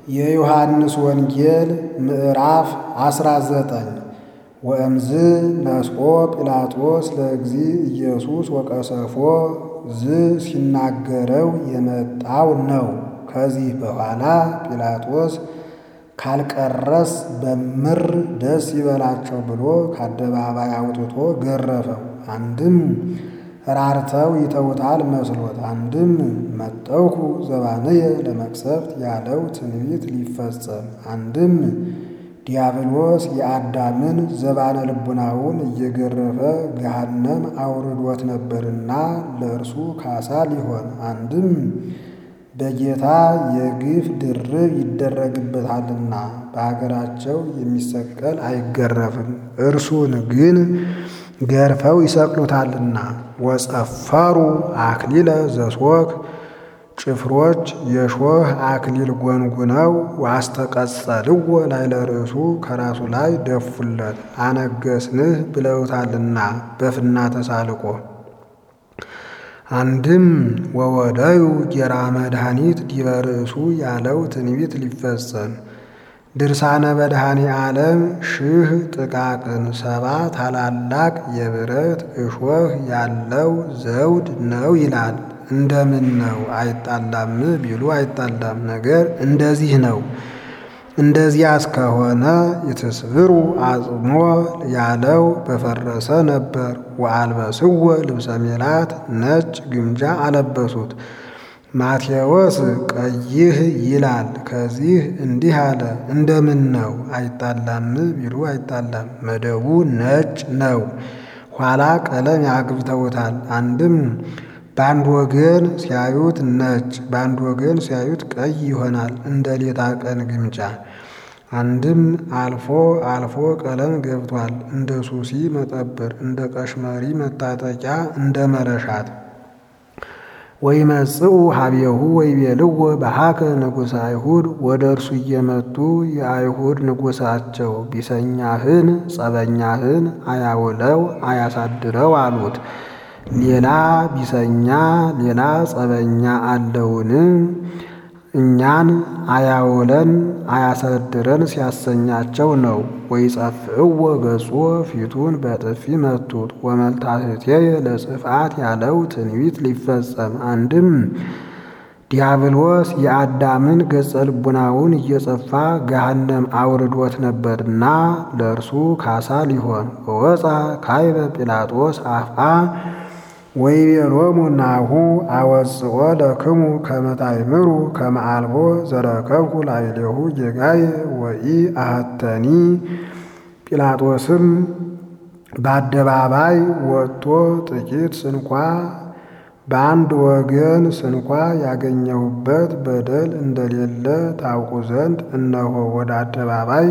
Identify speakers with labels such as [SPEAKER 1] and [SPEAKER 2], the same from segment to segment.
[SPEAKER 1] የዮሐንስ ወንጌል ምዕራፍ 19 ወእምዝ ነስቆ ጲላጦስ ለእግዚ ኢየሱስ ወቀሰፎ ዝ ሲናገረው የመጣው ነው። ከዚህ በኋላ ጲላጦስ ካልቀረስ በምር ደስ ይበላቸው ብሎ ከአደባባይ አውጥቶ ገረፈው። አንድም ራርተው ይተውታል መስሎት፣ አንድም መጠውኩ ዘባንየ ለመቅሰፍት ያለው ትንቢት ሊፈጸም፣ አንድም ዲያብሎስ የአዳምን ዘባነ ልቡናውን እየገረፈ ገሃነም አውርዶት ነበርና ለእርሱ ካሳ ሊሆን፣ አንድም በጌታ የግፍ ድርብ ይደረግበታልና በሀገራቸው የሚሰቀል አይገረፍም፣ እርሱን ግን ገርፈው ይሰቅሉታልና። ወጸፈሩ አክሊለ ዘሶክ ጭፍሮች የሾህ አክሊል ጎንጉነው ዋስተቀጸልዎ ላዕለ ርእሱ ከራሱ ላይ ደፉለት። አነገስንህ ብለውታልና በፍና ተሳልቆ አንድም ወወደዩ ጌራ መድኃኒት ዲበ ርእሱ ያለው ትንቢት ሊፈጸም ድርሳነ መድኃኔ ዓለም ሺህ ጥቃቅን ሰባ ታላላቅ የብረት እሾህ ያለው ዘውድ ነው ይላል። እንደምን ነው አይጣላም ቢሉ አይጣላም፣ ነገር እንደዚህ ነው። እንደዚያ እስከሆነ ይትስብሩ አጽሞ ያለው በፈረሰ ነበር። ወአልበስዎ ልብሰ ሜላት ነጭ ግምጃ አለበሱት። ማቴዎስ ቀይህ ይላል። ከዚህ እንዲህ አለ። እንደምን ነው አይጣላም ቢሉ አይጣላም፣ መደቡ ነጭ ነው። ኋላ ቀለም ያግብተውታል። አንድም በአንድ ወገን ሲያዩት ነጭ፣ በአንድ ወገን ሲያዩት ቀይ ይሆናል እንደ ሌታ ቀን ግምጃ። አንድም አልፎ አልፎ ቀለም ገብቷል እንደ ሱሲ መጠብር፣ እንደ ቀሽመሪ መታጠቂያ፣ እንደ መረሻት ወይመጽኡ ሀቤሁ ወይቤልዎ በሀከ ንጉሠ አይሁድ ወደ እርሱ እየመጡ የአይሁድ ንጉሣቸው ቢሰኛህን ጸበኛህን አያውለው አያሳድረው አሉት። ሌላ ቢሰኛ ሌላ ጸበኛ አለውን? እኛን አያውለን አያሳድረን ሲያሰኛቸው ነው። ወይጸፍዕዎ ገጾ ፊቱን በጥፊ መቱት። ወመልታህቴየ ለጽፍአት ያለው ትንቢት ሊፈጸም አንድም ዲያብሎስ የአዳምን ገጸ ልቡናውን እየጸፋ ገሃነም አውርዶት ነበርና ለእርሱ ካሳ ሊሆን ወወፃ ካይበ ጲላጦስ አፍአ ወይቤሎሙ ናሁ አወጽኦ ለክሙ ከመ ታእምሩ ከመ አልቦ ዘረከብኩ ላዕሌሁ ጌጋየ ወኢ አሐተኒ። ጲላጦስም በአደባባይ ወጥቶ ጥቂት ስንኳ በአንድ ወገን ስንኳ ያገኘሁበት በደል እንደሌለ ታውቁ ዘንድ እነሆ ወደ አደባባይ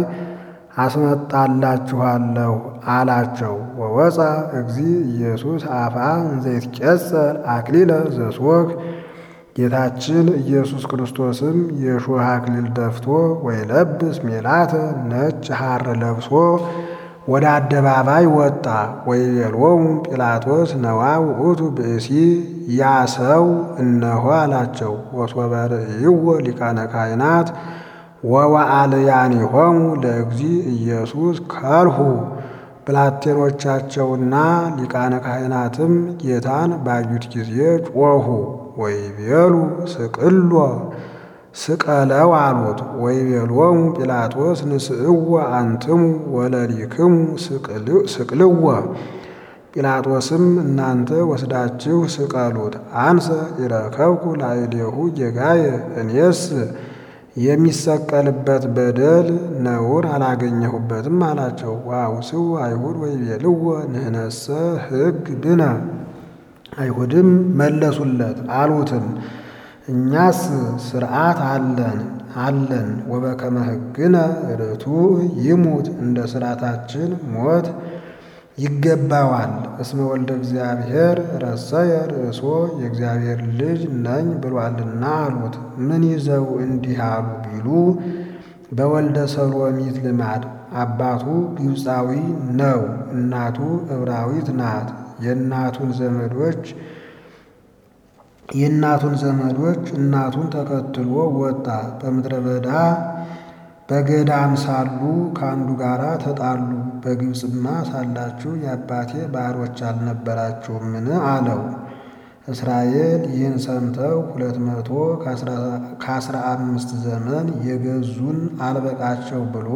[SPEAKER 1] አስመጣላችኋለሁ አላቸው። ወወፃ እግዚ ኢየሱስ አፋ እንዘይትቄጸል አክሊለ ዘሶክ ጌታችን ኢየሱስ ክርስቶስም የሾህ አክሊል ደፍቶ ወይለብስ ሜላተ ነጭ ሐር ለብሶ ወደ አደባባይ ወጣ። ወይቤሎሙ ጲላጦስ ነዋ ውእቱ ብእሲ ያ ሰው እነሆ አላቸው። ወሶበ ርእይዎ ሊቃነ ካህናት ወወአልያኒሆሙ ለእግዚ ኢየሱስ ከልሁ ብላቴኖቻቸውና ሊቃነ ካህናትም ጌታን ባዩት ጊዜ ጮኹ። ወይቤሉ ስቅሎ ስቀለው አሉት። ወይቤሎሙ ጲላጦስ ንስእዎ አንትሙ ወለሊክሙ ስቅልዎ። ጲላጦስም እናንተ ወስዳችሁ ስቀሉት፣ አንሰ ኢረከብኩ ላዕሌሁ ጌጋየ እኔስ የሚሰቀልበት በደል ነውር አላገኘሁበትም አላቸው። ወአውስኡ አይሁድ ወይቤልዎ ንሕነሰ ሕግ ብነ። አይሁድም መለሱለት አሉትም እኛስ ሥርዓት አለን አለን ወበከመ ሕግነ ርቱዕ ይሙት እንደ ሥርዓታችን ሞት ይገባዋል። እስመ ወልደ እግዚአብሔር ረሰየ ርእሶ የእግዚአብሔር ልጅ ነኝ ብሏልና አሉት። ምን ይዘው እንዲህ አሉ ቢሉ በወልደ ሰሎሚት ልማድ አባቱ ግብፃዊ ነው፣ እናቱ ዕብራዊት ናት። የእናቱን ዘመዶች የእናቱን ዘመዶች እናቱን ተከትሎ ወጣ። በምድረ በዳ በገዳም ሳሉ ከአንዱ ጋር ተጣሉ። በግብፅማ ሳላችሁ የአባቴ ባሮች አልነበራችሁምን? አለው። እስራኤል ይህን ሰምተው ሁለት መቶ ከአስራ አምስት ዘመን የገዙን አልበቃቸው ብሎ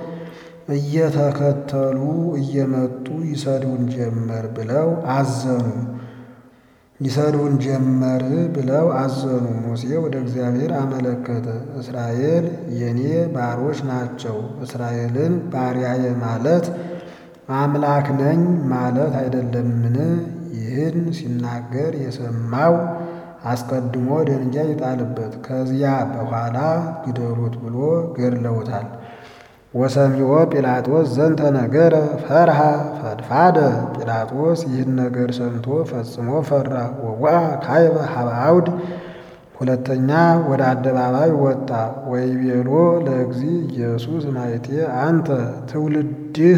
[SPEAKER 1] እየተከተሉ እየመጡ ይሰድቡን ጀመር ብለው አዘኑ ይሰድቡን ጀመር ብለው አዘኑ። ሙሴ ወደ እግዚአብሔር አመለከተ። እስራኤል የኔ ባሮች ናቸው። እስራኤልን ባሪያዬ ማለት አምላክ ነኝ ማለት አይደለምን? ይህን ሲናገር የሰማው አስቀድሞ ደንጋይ ይጣልበት፣ ከዚያ በኋላ ግደሉት ብሎ ገድለውታል። ወሰሚዖ ጲላጦስ ዘንተ ነገረ ፈርሃ ፈድፋደ። ጲላጦስ ይህን ነገር ሰምቶ ፈጽሞ ፈራ። ወዋ ካይበ ሀበ አውድ ሁለተኛ ወደ አደባባይ ወጣ። ወይቤሎ ለእግዚ ኢየሱስ ማይቴ አንተ ትውልድህ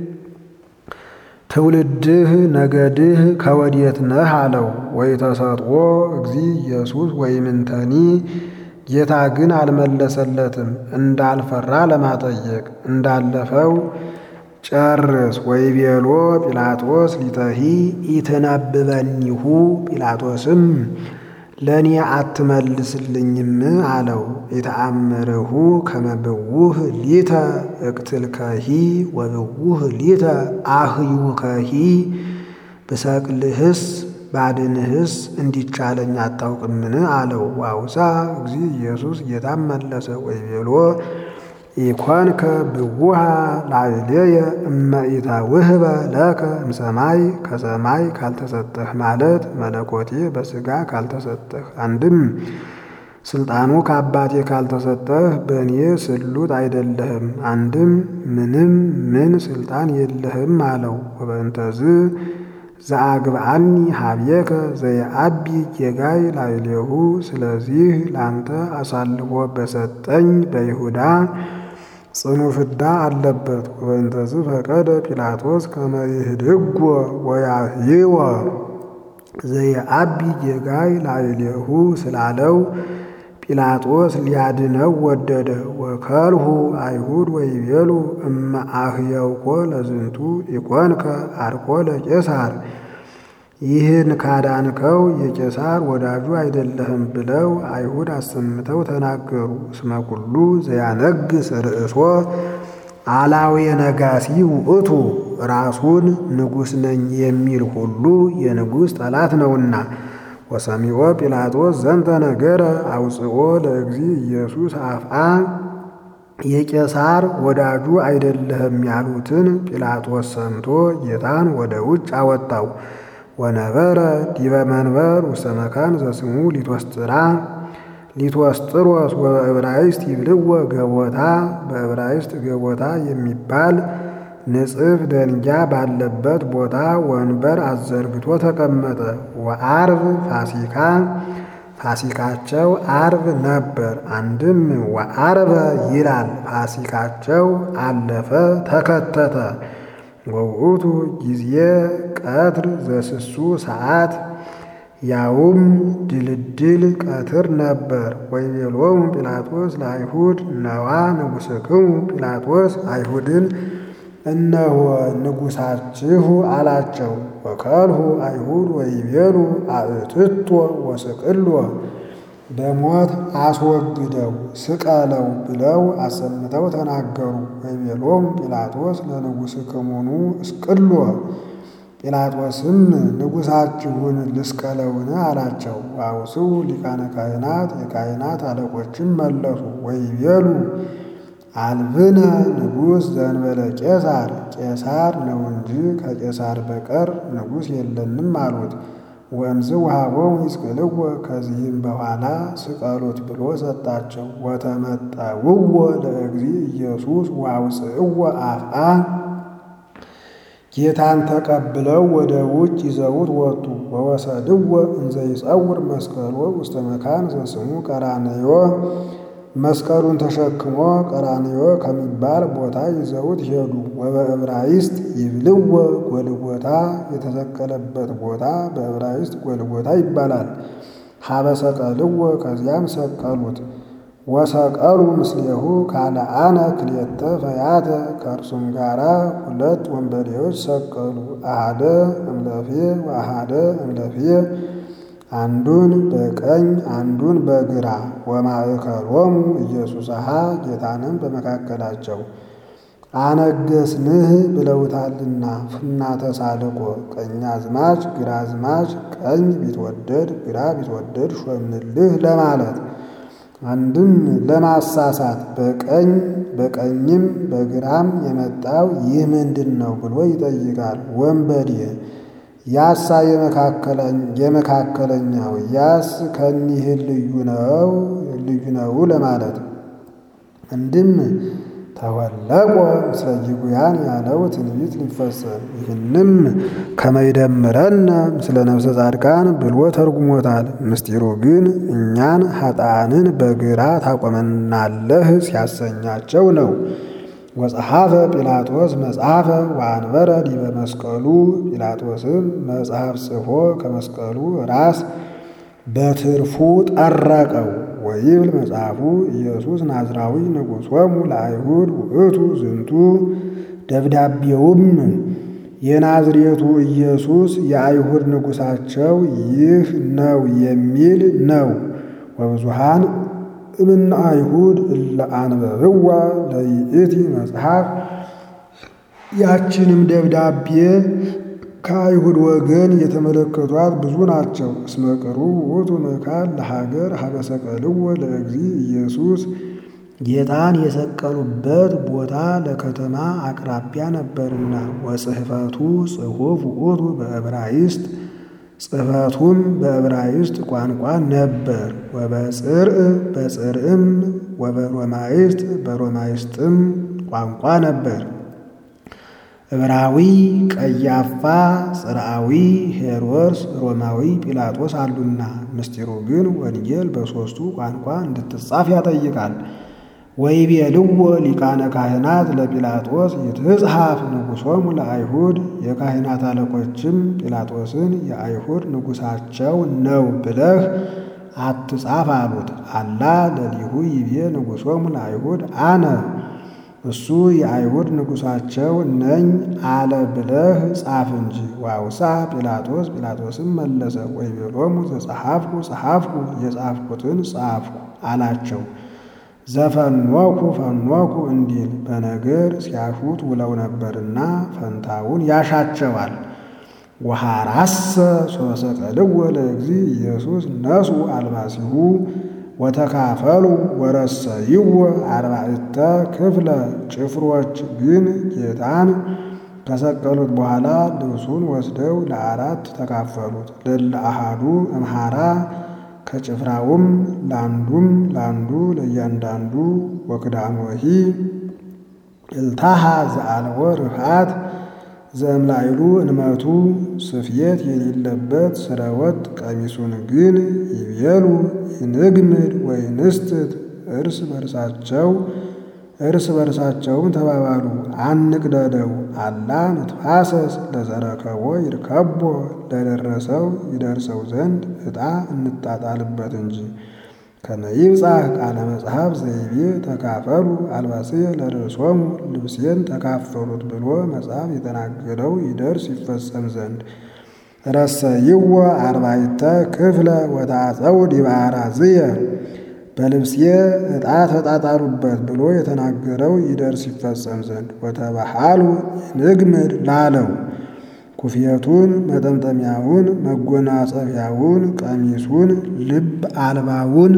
[SPEAKER 1] ትውልድህ ነገድህ ከወዴት ነህ አለው። ወይተሰጥኦ እግዚ ኢየሱስ ወይምንተኒ ጌታ ግን አልመለሰለትም፣ እንዳልፈራ ለማጠየቅ እንዳለፈው ጨርስ። ወይቤሎ ጲላጦስ ሊተሂ ኢትነብበኒሁ ጲላጦስም ለእኔ አትመልስልኝም አለው። የተአምርሁ ከመብውህ ሊተ እቅትልከሂ ወብውህ ሊተ አህዩከሂ ብሰቅልህስ ባድንህስ እንዲቻለኝ አታውቅምን? አለው። ዋውሳ እግዚ ኢየሱስ ጌታም መለሰ ወይቤሎ ኢኮንከ ብውሃ ላዕሌየ እመ ኢተውህበ ለከ እምሰማይ ከሰማይ ካልተሰጠህ ማለት መለኮቴ በሥጋ ካልተሰጠህ፣ አንድም ስልጣኑ ከአባቴ ካልተሰጠህ በእኔ ስሉጥ አይደለህም፣ አንድም ምንም ምን ስልጣን የለህም አለው። ወበእንተዝ ዘአግብአኒ ሀብየከ ዘየአቢ ጌጋይ ላዕሌሁ ስለዚህ ላንተ አሳልፎ በሰጠኝ በይሁዳ ጽኑ ፍዳ አለበት። ወበእንተዝ ፈቀደ ጲላጦስ ከመ ይህድጎ ወያህይወ ዘየአቢ ጌጋይ ላዕሌሁ ስላለው ጲላጦስ ሊያድነው ወደደ። ወከልሁ አይሁድ ወይቤሉ እመ አህየውኮ ለዝንቱ ኢኮንከ አርኮ ለቄሳር ይህን ካዳንከው የቄሳር ወዳጁ አይደለህም ብለው አይሁድ አሰምተው ተናገሩ። እስመ ኩሉ ዘያነግስ ርእሶ አላዊ ነጋሲ ውእቱ ራሱን ንጉሥ ነኝ የሚል ሁሉ የንጉሥ ጠላት ነውና። ወሰሚዖ ጲላጦስ ዘንተ ነገረ አውፅኦ ለእግዚ ኢየሱስ አፍአ የቄሳር ወዳጁ አይደለህም ያሉትን ጲላጦስ ሰምቶ ጌታን ወደ ውጭ አወጣው። ወነበረ ዲበ መንበር ውስተ መካን ዘስሙ ሊቶስጥራ ሊቶስጥሮስ ወበዕብራይስጥ ይብልዎ ገቦታ በዕብራይስጥ ገቦታ የሚባል ንጽፍ ደንጊያ ባለበት ቦታ ወንበር አዘርግቶ ተቀመጠ። ወአርብ ፋሲካ ፋሲካቸው አርብ ነበር። አንድም ወአርበ ይላል ፋሲካቸው አለፈ ተከተተ። ወውእቱ ጊዜ ቀትር ዘስሱ ሰዓት ያውም ድልድል ቀትር ነበር። ወይቤሎሙ ጲላጦስ ለአይሁድ ነዋ ንጉሥክሙ ጲላጦስ አይሁድን እነሆ ንጉሳችሁ አላቸው። ወከልሁ አይሁድ ወይቤሉ አእትቶ ወስቅሎ በሞት አስወግደው ስቀለው ብለው አሰምተው ተናገሩ። ወይቤሎም ጲላጦስ ለንጉሥክሙኑ እስቅሎ ጲላጦስም ንጉሳችሁን ልስቀለውን አላቸው። አውስው ሊቃነ ካህናት የካህናት አለቆችም መለሱ ወይቤሉ አልብነ ንጉሥ ዘንበለ ቄሳር ቄሳር ነው እንጂ ከቄሳር በቀር ንጉሥ የለንም አሉት። ወእምዝ ውሃቦሙ ይስቅልዎ ከዚህም በኋላ ስቀሉት ብሎ ሰጣቸው። ወተመጠውዎ ለእግዚ ኢየሱስ ወአውፅእዎ አፍአ ጌታን ተቀብለው ወደ ውጭ ይዘውት ወጡ። ወወሰድዎ እንዘ ይጸውር መስቀሎ ውስተ መካን ዘስሙ ቀራንዮ መስቀሉን ተሸክሞ ቀራንዮ ከሚባል ቦታ ይዘውት ሄዱ። ወበዕብራይስጥ ይብልዎ ጎልጎታ የተሰቀለበት ቦታ በዕብራይስጥ ጎልጎታ ይባላል። ሀበ ሰቀልዎ ከዚያም ሰቀሉት። ወሰቀሉ ምስሌሁ ካልአነ ክልኤተ ፈያተ ከእርሱም ጋራ ሁለት ወንበዴዎች ሰቀሉ። አሃደ እምለፌ ወአሃደ እምለፌ አንዱን በቀኝ አንዱን በግራ ወማእከሎሙ ኢየሱስሃ ጌታንም በመካከላቸው አነገስንህ ብለውታልና ፍና ተሳልቆ ቀኛዝማች ግራዝማች ቀኝ ቢትወደድ ግራ ቢትወደድ ሾምንልህ ለማለት አንድም ለማሳሳት በቀኝ በቀኝም በግራም የመጣው ይህ ምንድን ነው ብሎ ይጠይቃል። ወንበዴ ያሳ የመካከለኛው ያስ ከኒህ ልዩ ነው ልዩ ነው ለማለት አንድም ተወለቆ ምስለ ይጉያን ያለው ትንቢት ሊፈጸም ይህንም ከመይደምረነ ምስለ ነፍሰ ጻድቃን ብሎ ተርጉሞታል። ምስጢሩ ግን እኛን ኃጥአንን በግራ ታቆመናለህ ሲያሰኛቸው ነው። ወጸሐፈ ጲላጦስ መጽሐፈ ወአንበረ ዲበ መስቀሉ ጲላጦስም መጽሐፍ ጽፎ ከመስቀሉ ራስ በትርፉ ጠረቀው። ወይብል መጽሐፉ ኢየሱስ ናዝራዊ ንጉሶሙ ለአይሁድ ውእቱ ዝንቱ ደብዳቤውም የናዝሬቱ ኢየሱስ የአይሁድ ንጉሳቸው ይህ ነው የሚል ነው። ወብዙሃን እምነ አይሁድ እለ አንበብዋ ለይእቲ መጽሐፍ ያችንም ደብዳቤ ከአይሁድ ወገን የተመለከቷት ብዙ ናቸው። እስመ ቅሩብ ውእቱ መካን ለሀገር ሀበ ሰቀልዎ ለእግዚ ኢየሱስ ጌታን የሰቀሉበት ቦታ ለከተማ አቅራቢያ ነበርና። ወጽሕፈቱ ጽሑፍ ውእቱ በዕብራይስጥ ጽሕፈቱም በዕብራይስጥ ቋንቋ ነበር። ወበጽርዕ በጽርዕም ወበሮማይስጥ በሮማይስጥም ቋንቋ ነበር። ዕብራዊ ቀያፋ፣ ጽርዓዊ ሄሮድስ፣ ሮማዊ ጲላጦስ አሉና። ምስጢሩ ግን ወንጌል በሦስቱ ቋንቋ እንድትጻፍ ያጠይቃል። ወይቤልዎ ሊቃነ ካህናት ለጲላጦስ ይትጽሐፍ ንጉሶሙ ለአይሁድ የካህናት አለቆችም ጲላጦስን የአይሁድ ንጉሳቸው ነው ብለህ አትጻፍ አሉት። አላ ለሊሁ ይቤ ንጉሶሙ ለአይሁድ አነ እሱ የአይሁድ ንጉሳቸው ነኝ አለ ብለህ ጻፍ እንጂ። ዋውሳ ጲላጦስ ጲላጦስም መለሰ ወይቤሎሙ ዘጸሐፍኩ ጸሐፍኩ የጻፍኩትን ጻፍኩ አላቸው። ዘፈኖኩ ፈኖኩ እንዲል በነገር ሲያሹት ውለው ነበርና ፈንታውን ያሻቸዋል። ወሐራሰ ሶሰቀልዎ ለእግዚ ኢየሱስ ነሱ አልባሲሁ ወተካፈሉ ወረሰይዎ አርባዕተ ክፍለ ጭፍሮች ግን ጌታን ከሰቀሉት በኋላ ልብሱን ወስደው ለአራት ተካፈሉት። ለለ አሃዱ እምሃራ ከጭፍራውም ለአንዱም ለአንዱ ለእያንዳንዱ ወክዳሞሂ እልታሃ ዘአልቦ ርፍዓት ዘእምላይሉ እንመቱ ስፍየት የሌለበት ስረወጥ ቀሚሱን ግን ይቤሉ ይንግምድ ወይ ንስትት እርስ በርሳቸው እርስ በርሳቸውም ተባባሉ አንቅደደው አላ ንትፋሰስ ለዘረከቦ ይርከቦ ለደረሰው ይደርሰው ዘንድ ዕጣ እንጣጣልበት እንጂ ከመይብጻሕ ቃለ መጽሐፍ ዘይቤ ተካፈሉ አልባስየ ለርእሶሙ ልብሴን ተካፈሉት ብሎ መጽሐፍ የተናገረው ይደርስ ይፈጸም ዘንድ ረሰይዎ አርባዕተ ክፍለ ወታጸው ዲበ አራዝየ በልብሴ ዕጣ ተጣጣሉበት ብሎ የተናገረው ይደርስ ይፈጸም ዘንድ ወተባሃሉ ንግምድ ላለው ኩፍየቱን፣ መጠምጠሚያውን፣ መጎናጸፊያውን፣ ቀሚሱን፣ ልብ አልባውን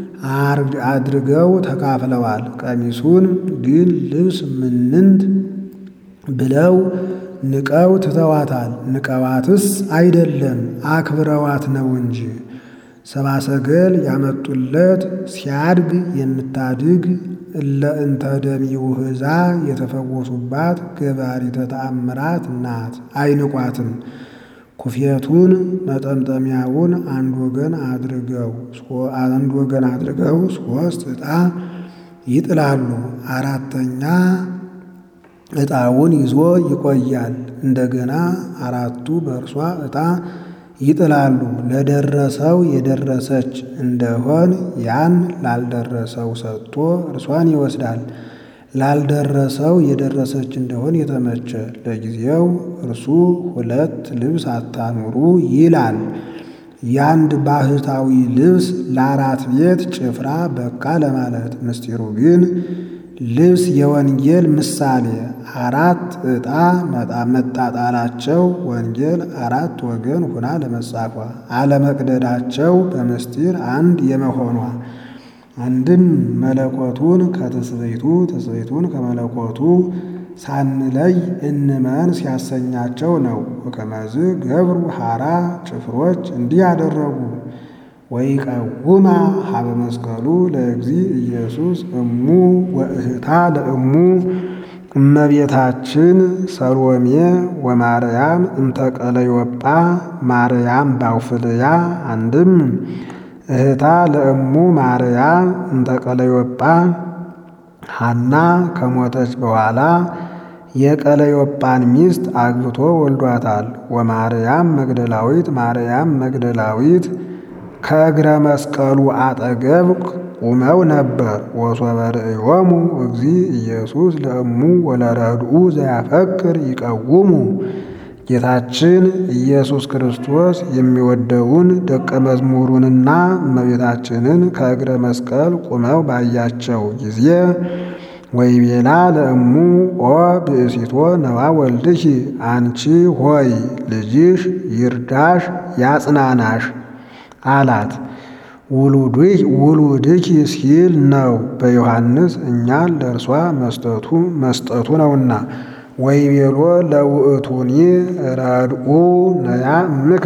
[SPEAKER 1] አድርገው ተካፍለዋል። ቀሚሱን ግን ልብስ ምንንት ብለው ንቀው ትተዋታል። ንቀዋትስ አይደለም አክብረዋት ነው እንጂ ሰብአ ሰገል ያመጡለት ሲያድግ የምታድግ እለ እንተ ደሚውህዛ የተፈወሱባት ገባሪተ ተአምራት ናት። አይንቋትም። ኩፍየቱን መጠምጠሚያውን አንድ ወገን አድርገው አንድ ወገን አድርገው ሶስት ዕጣ ይጥላሉ። አራተኛ ዕጣውን ይዞ ይቆያል። እንደገና አራቱ በእርሷ ዕጣ ይጥላሉ። ለደረሰው የደረሰች እንደሆን ያን ላልደረሰው ሰጥቶ እርሷን ይወስዳል። ላልደረሰው የደረሰች እንደሆን የተመቸ ለጊዜው እርሱ ሁለት ልብስ አታኑሩ ይላል። የአንድ ባህታዊ ልብስ ለአራት ቤት ጭፍራ በቃ ለማለት ምስጢሩ ግን ልብስ የወንጌል ምሳሌ አራት ዕጣ መጣጣላቸው ወንጌል አራት ወገን ሁና ለመጻፏ አለመቅደዳቸው በምስጢር አንድ የመሆኗ አንድም መለኮቱን ከትስብእቱ ትስብእቱን ከመለኮቱ ሳንለይ እንመን ሲያሰኛቸው ነው። ወከመዝ ገብሩ ሐራ ጭፍሮች እንዲህ ያደረጉ ወይቀውማ ሀበ መስቀሉ ለእግዚ ኢየሱስ እሙ ወእህታ ለእሙ እመቤታችን ሰሎሜ ወማርያም እንተቀለዮጳ ማርያም ባውፍልያ አንድም እህታ ለእሙ ማርያም እንተቀለዮጳ ሐና ከሞተች በኋላ የቀለዮጳን ሚስት አግብቶ ወልዷታል። ወማርያም መግደላዊት ማርያም መግደላዊት ከእግረ መስቀሉ አጠገብ ቁመው ነበር። ወሶበ ርእዮሙ እግዚ ኢየሱስ ለእሙ ወለረድኡ ዘያፈቅር ይቀውሙ ጌታችን ኢየሱስ ክርስቶስ የሚወደውን ደቀ መዝሙሩንና እመቤታችንን ከእግረ መስቀል ቁመው ባያቸው ጊዜ ወይቤላ ለእሙ ኦ ብእሲቶ ነዋ ወልድኪ አንቺ ሆይ ልጅሽ ይርዳሽ ያጽናናሽ አላት። ውሉድኪ ሲል ነው በዮሐንስ እኛን ለእርሷ መስጠቱ መስጠቱ ነውና። ወይቤሎ ለውእቱኒ ረድኡ ነያ እምከ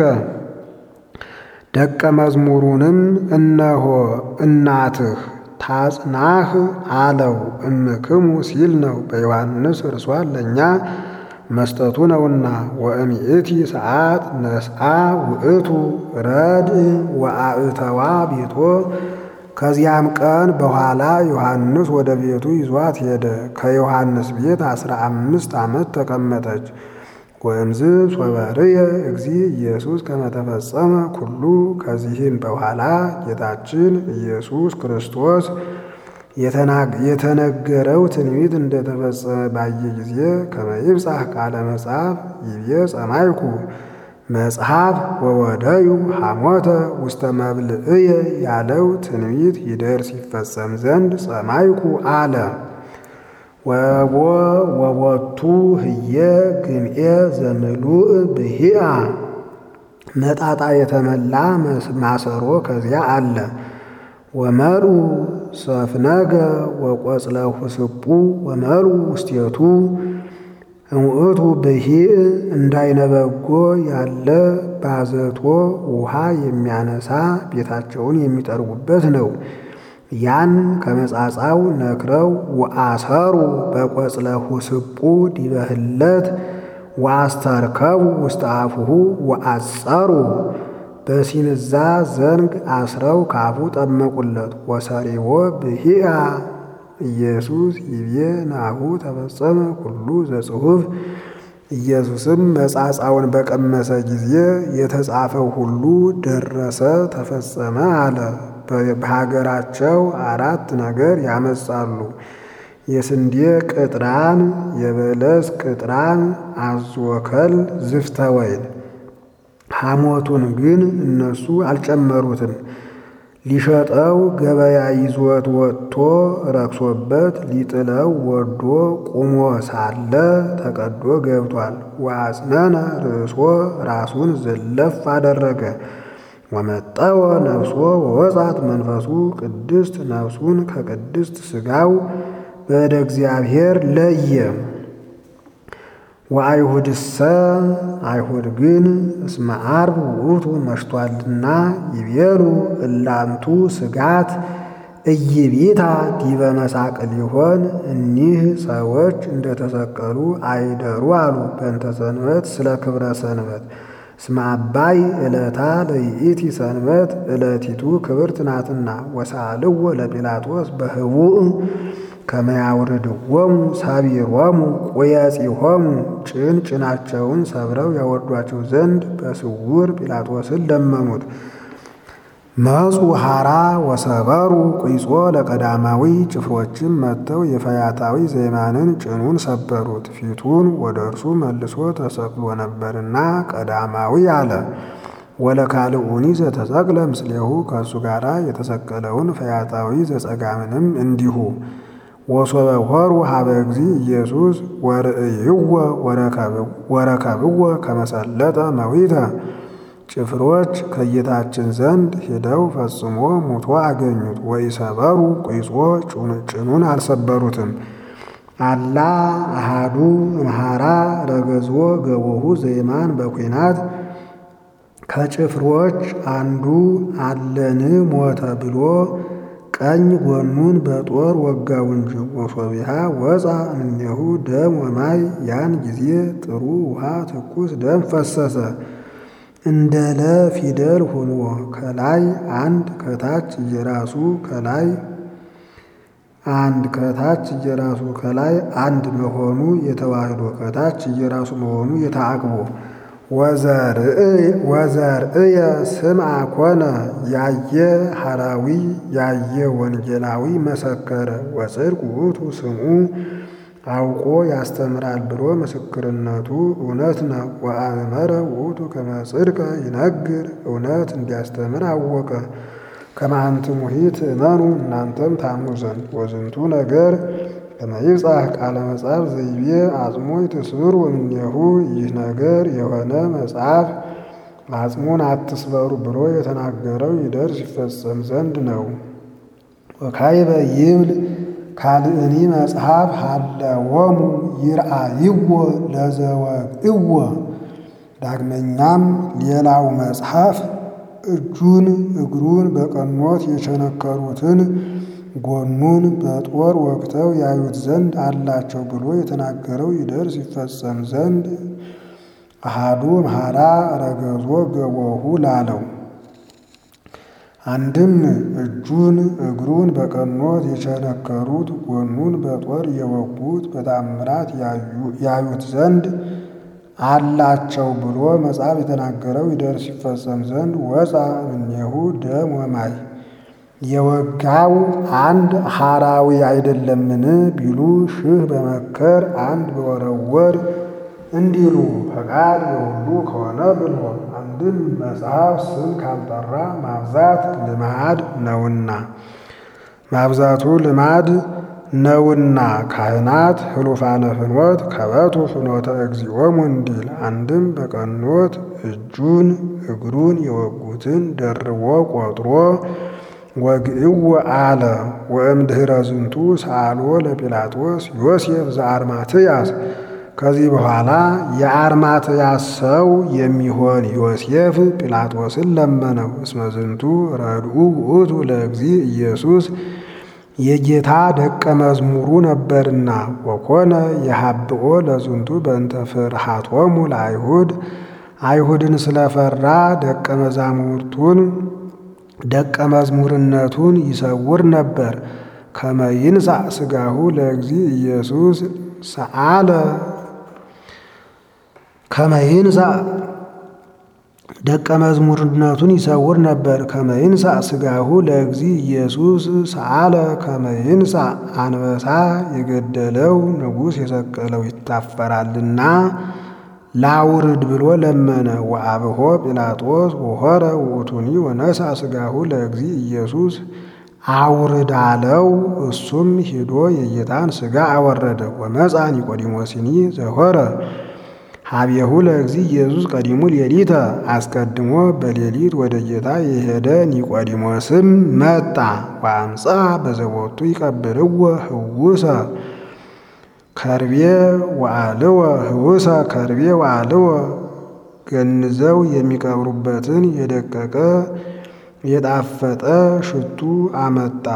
[SPEAKER 1] ደቀ መዝሙሩንም እነሆ እናትህ ታጽናህ አለው። እምክሙ ሲል ነው በዮሐንስ እርሷን ለእኛ መስጠቱ ነውና። ወእምይእቲ ሰዓት ነስአ ውእቱ ረድእ ወአእተዋ ቤቶ ከዚያም ቀን በኋላ ዮሐንስ ወደ ቤቱ ይዟት ሄደ። ከዮሐንስ ቤት አስራ አምስት ዓመት ተቀመጠች። ወእምዝ ሶበርየ እግዚ ኢየሱስ ከመተፈጸመ ኩሉ ከዚህም በኋላ ጌታችን ኢየሱስ ክርስቶስ የተነገረው ትንቢት እንደተፈጸመ ባየ ጊዜ ከመይብጻሕ ቃለ መጽሐፍ ይቤ ጸማይኩ መጽሐፍ ወወደዩ ሐሞተ ውስተ መብልዕየ ያለው ትንቢት ይደርስ ይፈጸም ዘንድ ጸማይኩ አለ። ወቦ ወቦቱ ህየ ግምኤ ዘምሉእ ብሂአ መጣጣ የተመላ ማሰሮ ከዚያ አለ። ወመሉ ሰፍነገ ወቆጽለ ሁስቡ ወመሉ ውስቴቱ እምውእቱ ብሂእ እንዳይነበጎ ያለ ባዘቶ ውሃ የሚያነሳ ቤታቸውን የሚጠርጉበት ነው። ያን ከመጻጻው ነክረው ወአሰሩ በቆጽለ ሁስቡ ዲበህለት ወአስተርከቡ ውስተ አፉሁ ወአጸሩ በሲንዛ ዘንግ አስረው ካፉ ጠመቁለት። ወሰሪዎ ብሂአ ኢየሱስ ይቤ ናሁ ተፈጸመ ኩሉ ዘጽሑፍ ኢየሱስም መጻጻውን በቀመሰ ጊዜ የተጻፈው ሁሉ ደረሰ ተፈጸመ አለ። በሀገራቸው አራት ነገር ያመጻሉ። የስንዴ ቅጥራን፣ የበለስ ቅጥራን፣ አዝወከል፣ ዝፍተ ወይን። ሐሞቱን ግን እነሱ አልጨመሩትም። ሊሸጠው ገበያ ይዞት ወጥቶ ረክሶበት ሊጥለው ወዶ ቁሞ ሳለ ተቀዶ ገብቷል። ወአጽነነ ርእሶ ራሱን ዘለፍ አደረገ። ወመጠወ ነፍሶ ወወጻት መንፈሱ ቅድስት ነፍሱን ከቅድስት ሥጋው በእደ እግዚአብሔር ለየ። ወአይሁድሰ አይሁድ ግን እስመ ዓርብ ውእቱ መሽቷልና ይቤሉ እላንቱ ስጋት እይቢታ ዲበ መሳቅል ይሆን እኒህ ሰዎች እንደተሰቀሉ አይደሩ አሉ። በእንተ ሰንበት ስለ ክብረ ሰንበት እስመ አባይ ዕለታ ለይእቲ ሰንበት ዕለቲቱ ክብርት ናትና። ወሳልዎ ለጲላጦስ በህቡእ ከመያውርድዎሙ ሳቢሮሙ ቁየጺሆሙ ጭን ጭናቸውን ሰብረው ያወርዷቸው ዘንድ በስውር ጲላጦስን ለመኑት። መጹ ሐራ ወሰበሩ ቁይጾ ለቀዳማዊ ጭፍሮችም መጥተው የፈያታዊ ዘይማንን ጭኑን ሰበሩት። ፊቱን ወደ እርሱ መልሶ ተሰቅሎ ነበርና ቀዳማዊ አለ። ወለካልኡኒ ዘተሰቅለ ምስሌሁ ከእሱ ጋር የተሰቀለውን ፈያታዊ ዘጸጋምንም እንዲሁ ወሶበ ሆሩ ሀበ እግዚ ኢየሱስ ወርእይዎ ወረከብዎ ከመሰለጠ መዊተ ጭፍሮች ከጌታችን ዘንድ ሄደው ፈጽሞ ሙቶ አገኙት። ወኢሰበሩ ቁይጾ ጭኑን አልሰበሩትም። አላ አሃዱ እምሃራ ረገዝዎ ገቦሁ ዘይማን በኩናት ከጭፍሮች አንዱ አለን ሞተ ብሎ ቀኝ ጎኑን በጦር ወጋው እንጂ። ወሶቢሃ ወፃ እምኔሁ ደም ወማይ ያን ጊዜ ጥሩ ውሃ ትኩስ ደም ፈሰሰ። እንደ ለ ፊደል ሆኖ ከላይ አንድ ከታች እየራሱ ከላይ አንድ ከታች እየራሱ ከላይ አንድ መሆኑ የተዋህዶ ከታች እየራሱ መሆኑ የተአቅቦ ወዘርእየ ስምዐ ኮነ ያየ ሐራዊ ያየ ወንጌላዊ መሰከረ ወጽድቅ ውእቱ ስምዑ አውቆ ያስተምራል ብሎ ምስክርነቱ እውነት ነው። ወአእመረ ውእቱ ከመ ጽድቀ ይነግር እውነት እንዲያስተምር አወቀ። ከመ አንትሙሂ ትእመኑ እናንተም ታምኑ ዘንድ ወዝንቱ ነገር ከመ ይብጻሕ ቃለ መጽሐፍ ዘይቤ አጽሞ ይትስብሩ እምኔሁ ይህ ነገር የሆነ መጽሐፍ አጽሙን አትስበሩ ብሎ የተናገረው ይደርስ ይፈጸም ዘንድ ነው። ወካዕበ ይብል ካልእኒ መጽሐፍ ሀለዎሙ ይርአይዎ ለዘወግእዎ። ዳግመኛም ሌላው መጽሐፍ እጁን እግሩን በቀኖት የቸነከሩትን ጎኑን በጦር ወግተው ያዩት ዘንድ አላቸው ብሎ የተናገረው ይደርስ ይፈጸም ዘንድ አሃዱ እምሃራ ረገዞ ገቦሁ ላለው አንድም እጁን እግሩን በቀኖት የቸነከሩት ጎኑን በጦር የወጉት በታምራት ያዩት ዘንድ አላቸው ብሎ መጽሐፍ የተናገረው ይደርስ ይፈጸም ዘንድ ወፃ እምኔሁ ደም ወማይ የወጋው አንድ ሐራዊ አይደለምን ቢሉ ሺህ በመከር አንድ በወረወር እንዲሉ ፈቃድ የሁሉ ከሆነ ብሎ አንድም መጽሐፍ ስም ካልጠራ ማብዛት ልማድ ነውና ማብዛቱ ልማድ ነውና ካህናት ህሉፋነ ፍኖት ከበቱ ፍኖተ እግዚኦሙ እንዲል አንድም በቀኖት እጁን እግሩን የወጉትን ደርቦ ቆጥሮ ወግእዎ አለ። ወእምድኅረ ዝንቱ ሰአልዎ ለጲላጦስ ዮሴፍ ዘአርማትያስ ከዚህ በኋላ የአርማትያስ ሰው የሚሆን ዮሴፍ ጲላጦስን ለመነው። እስመ ዝንቱ ረድኡ ውእቱ ለእግዚ ኢየሱስ የጌታ ደቀ መዝሙሩ ነበርና። ወኮነ የሀብኦ ለዝንቱ በእንተ ፍርሃቶሙ ለአይሁድ አይሁድን ስለፈራ ደቀ መዛሙርቱን ደቀ መዝሙርነቱን ይሰውር ነበር። ከመ ይንሣእ ሥጋሁ ለእግዚ ኢየሱስ ሰአለ ከመ ይንሣእ ደቀ መዝሙርነቱን ይሰውር ነበር። ከመ ይንሣእ ሥጋሁ ለእግዚ ኢየሱስ ሰአለ ከመ ይንሣእ አንበሳ የገደለው ንጉሥ የሰቀለው ይታፈራልና ላውርድ ብሎ ለመነ። ወአብሖ ጲላጦስ ወሖረ ውእቱኒ ወነሣ ሥጋሁ ለእግዚ ኢየሱስ አውርድ አለው። እሱም ሄዶ የጌታን ሥጋ አወረደ። ወመፃ ኒቆዲሞስኒ ዘሖረ ሀቤሁ ለእግዚ ኢየሱስ ቀዲሙ ሌሊተ አስቀድሞ በሌሊት ወደ ጌታ የሄደ ኒቆዲሞስም መጣ። ወአምፃ በዘቦቱ ይቀብርዎ ህውሰ ከርቤ ወአልወ ህውሰ ከርቤ ወአልወ ገንዘው የሚቀብሩበትን የደቀቀ የጣፈጠ ሽቱ አመጣ።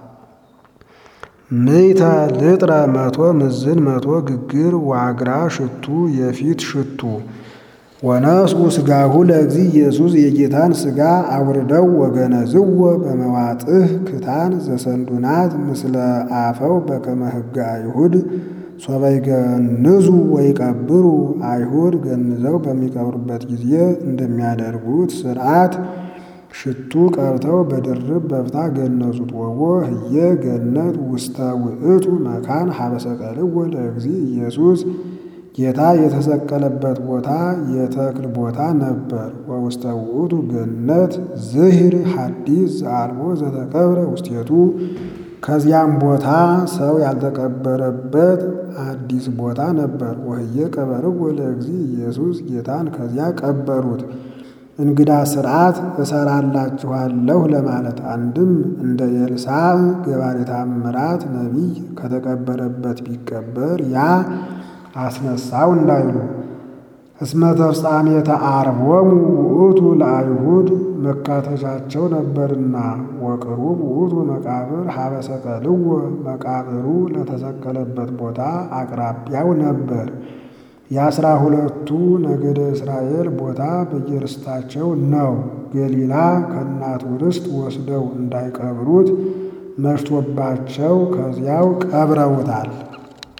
[SPEAKER 1] ምይተ ልጥረ መቶ ምዝን መቶ ግግር ዋግራ ሽቱ የፊት ሽቱ ወነስኡ ሥጋሁ ለእግዚ ኢየሱስ የጌታን ሥጋ አውርደው ወገነዝዎ በመዋጥህ ክታን ዘሰንዱናት ምስለ አፈው በከመ ሕገ አይሁድ ሶበ ይገንዙ ወይቀብሩ አይሁድ ገንዘው በሚቀብሩበት ጊዜ እንደሚያደርጉት ሥርዓት ሽቱ ቀብተው በድርብ በፍታ ገነዙት። ወቦ ህየ ገነት ውስተ ውእቱ መካን ሀበሰቀልዎ ለእግዚ ኢየሱስ ጌታ የተሰቀለበት ቦታ የተክል ቦታ ነበር። ወውስተ ውእቱ ገነት ዝሂር ሐዲስ ዘአልቦ ዘተቀብረ ውስቴቱ ከዚያም ቦታ ሰው ያልተቀበረበት አዲስ ቦታ ነበር። ወህየ ቀበርዎ ለእግዚ ኢየሱስ ጌታን ከዚያ ቀበሩት። እንግዳ ሥርዓት እሰራላችኋለሁ ለማለት አንድም እንደ ኤልሳዕ ገባሬ ተአምራት ነቢይ ከተቀበረበት ቢቀበር ያ አስነሳው እንዳይሉ እስመ ተፍጻሜተ ዓርቦሙ ውእቱ ለአይሁድ መካተቻቸው ነበርና ወቅሩብ ውእቱ መቃብር ሀበ ሰቀልዎ መቃብሩ ለተሰቀለበት ቦታ አቅራቢያው ነበር። የአስራ ሁለቱ ነገደ እስራኤል ቦታ በየርስታቸው ነው። ገሊላ ከእናቱ ርስት ወስደው እንዳይቀብሩት መሽቶባቸው ከዚያው ቀብረውታል።